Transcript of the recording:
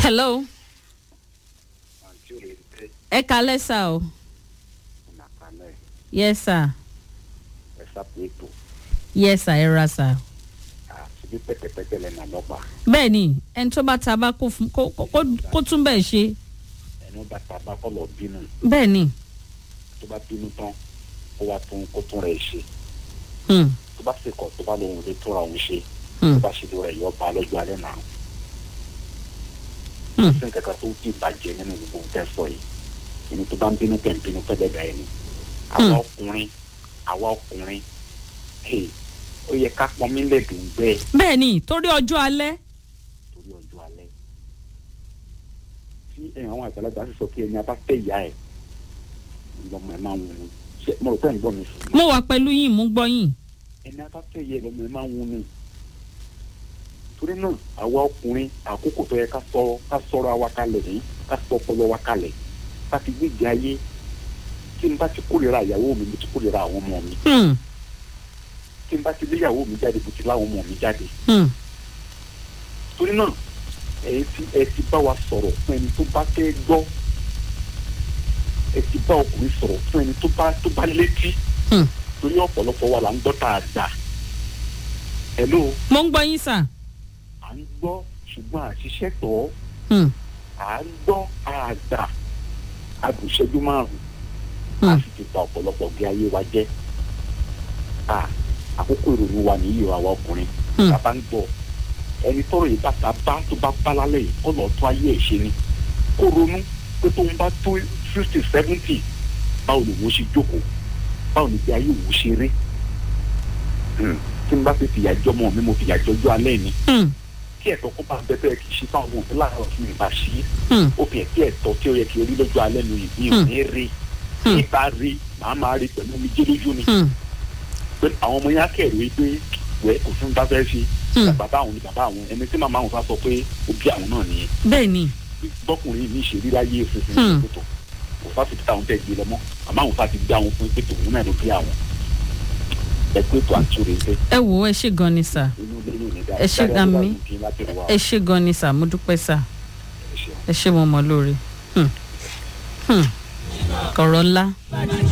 hello àǹtí ò lè tẹ ẹ kalẹ́ sà o nàkàlẹ̀ yes sir ẹ sápò ètò yes sir ẹ ra sà. àti bí pẹ̀tẹ̀pẹ̀tẹ̀ lẹ́nu àlọ́pàá bẹ́ẹ̀ ni ẹni tó bá ta bá kó fún- kó- kó- kó- kó tún bẹ́ẹ̀ ṣe ẹnu bàtà bá kọ́ lọ bínú bẹ́ẹ̀ ni tó bá bínú tán kó wá tún kó tún rẹ̀ ṣe Hmm, tó bá sì kọ̀ tó bá lóhun lè túnra òun ṣe hmm, tó bá ṣe lóra ẹ̀yọ́ bá lọ́jọ́ alẹ́ náà hmm. sí nǹkan kan tó ti bàjẹ́ nínú gbogbo nǹkan sọ yìí ẹni tó bá ń bínú tẹ̀ ń bínú fẹ́ dẹ́gbà ẹni àwa ọkùnrin àwa ọkùnrin hey, ó yẹ ká pọn mí lẹ́dùn bẹ́ẹ̀ bẹ́ẹ̀ ni torí ọjọ́ alẹ́ torí ọjọ́ alẹ́ tí ẹ̀yàn àwọn àgbàlagbà sì sọ pé ẹni abá fẹ́ ìyá ẹ̀ lọ́mọ ẹ̀ máa ń wuni ṣe mo rò pé ẹ̀ ń gbọ́ mi sùn mo wà pẹ̀lú yín mú gbọ́ yín ẹni abá fẹ́ ìyá ẹ̀ lọ́mọ ẹ̀ máa ń wuni torí náà àwa ọkùnrin àkókò tó yẹ ká sọ ká sọ̀rọ̀ àwa kalẹ̀ ní ká sọ ọpọlọ wa kalẹ̀ ká fi gbígbé ayé tí n bá ti kórìíra ìyàwó mi mo ti kórìíra àwọn ọmọ mi Hmm, tí n bá ti léyàwó mi jáde mo ti láwọn ọmọ mi jáde hmm, torí náà ẹ ti ẹ ti bá wa sọ̀rọ̀ fún ẹni tó bá fẹ́ gbọ́ ẹ ti bá ọkùnrin sọ̀rọ̀ fún ẹni tó bá tó bá létí hmm. torí ọ̀pọ̀lọpọ̀ wa là ń gbọ́ tá a gbà hello mo ń gbọ́ yín sà à ń gbọ́ ṣùgbọ́n àṣìṣe tọ̀ ọ́ Hmm, à ń gbọ́ àgbà àgùnṣẹ́jú márùn-ún a hmm. sì ti ba ọ̀pọ̀lọpọ̀ gbé ayé wa jẹ́ à àkókò ìrònú wa nìyí o àwa ọkùnrin Hmm. bàbá ń gbọ́ ẹni tọrọ yìí bàtà bá tó bá bá lálẹ́ yìí kó lọ́ọ́ tó ayé ẹ̀ ṣe ni kó ronú pé tóun bá tó fifty seventy báwo ni wọ́n ṣe jókòó báwo ni bí ayé òun ṣe rí Hmm. tí n bá fi fìyà jọmọ mi mo fìyà jọjọ alẹ́ mi Hmm, kí ẹ̀tọ́ kó bá ń bẹ́ẹ̀ kì í ṣe fáwọn òbí láàárọ̀ fún mi bá ṣí hmm, ó fi ẹ̀tí ẹ̀tọ́ tí ó yẹ kí orí lọ́jọ́ alẹ́ mi yìí ò ní rí Hmm. nípa rí màá máa rí pẹ̀lú mi jẹ́ lójú mi hmm, pé àwọn ọmọ yẹn á kẹ̀rù pé wẹ́ kò fún bá fẹ́ ṣe Hmm. bàbá àwọn ni bàbá àwọn ẹni tí màmá àwọn bá sọ pé ó bí àwọn náà nìyẹn bẹ́ẹ̀ ni bọ́kùnrin mi ṣe rí láyé òfin Hmm. ìpètò kò fà fìtí táwọn tẹ̀ gbé lọ́mọ àmọ́ àwọn fà ti gbé àwọn fún ìpètò òun náà ló bí àwọn ẹ pé tó àtúrò ṣe ẹ wò ó ẹ ṣe gan ni sà inú ilé yóò ní dáa Ẹ ṣé gan mi. ẹ ṣe gan ni sà mo dúpẹ́ sà ẹ ṣe mo mọ̀ lóore Hmm, hmm. kọ̀rọ̀ ńlá